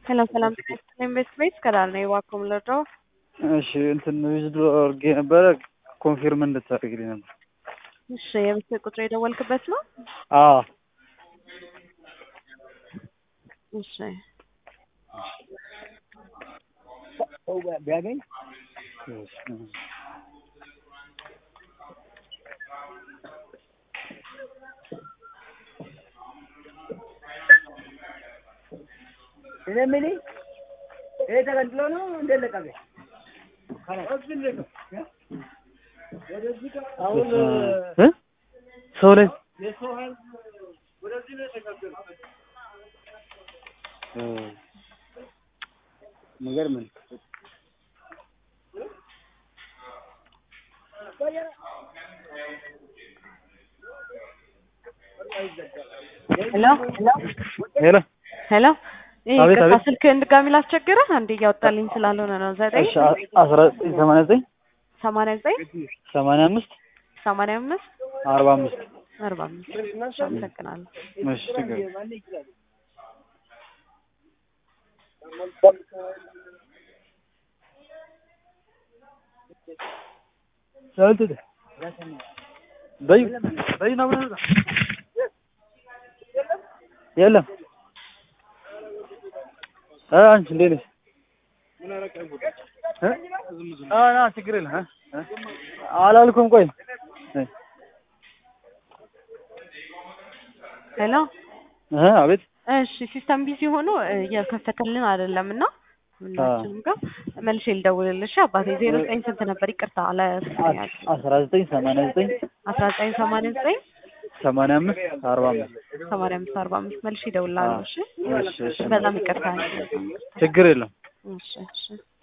ሰላም ሰላም ጤና ቤት ቤት ከዳር ነው የዋኮም ለዶ እሺ እንትን ዊዝድሮ አድርጌ ነበረ ኮንፊርም እንድታደርግልኝ ነበር። እሺ የምስል ቁጥር የደወልክበት ነው? አዎ እሺ ቢያገኝ እኔ የምልህ ይሄ ተገንጥሎ ነው እንደለቀቀ አሁን እ ሰው ላይ የሰው ኃይል ወደዚህ ነው የተሻገረው። ነገር ምን ሄሎ ሄሎ ሄሎ ይሄ አቤት፣ ቅርታ አቤት። ስልክህን ድጋሚ ላስቸግርህ አንዴ እያወጣልኝ ስላልሆነ ነው። ዘጠኝ እሺ አ- አስራ ዘጠኝ ሰማንያ ዘጠኝ ሰማንያ ዘጠኝ ሰማንያ አምስት ሰማንያ አምስት አርባ አምስት አርባ አምስት እሺ፣ አመሰግናለሁ። እሺ ችግር የለም። ሰልት በይ በይ ነው ብለህ ነበር። የለም እ አንቺ እንዴት ነሽ? እ? አ ና ችግር የለም እ? እ? አላልኩም ቆይ እ? ሄሎ እ አቤት እሺ ሲስተም ቢዚ ሆኖ እ፣ እየከፈተልን አይደለም እና ሁላችንም ጋር መልሼ ልደውልልሽ አባቴ ዜሮ ዘጠኝ ስንት ነበር ይቅርታ አለ አስ- አስራ ዘጠኝ ሰማንያ ዘጠኝ አስራ ዘጠኝ ሰማንያ ዘጠኝ ሰማንያ አምስት አርባ አምስት ሰማንያ አምስት አርባ አምስት መልሼ እደውልልሃለሁ እሺ እሺ እሺ በጣም ይቅርታ ችግር የለም እሺ እሺ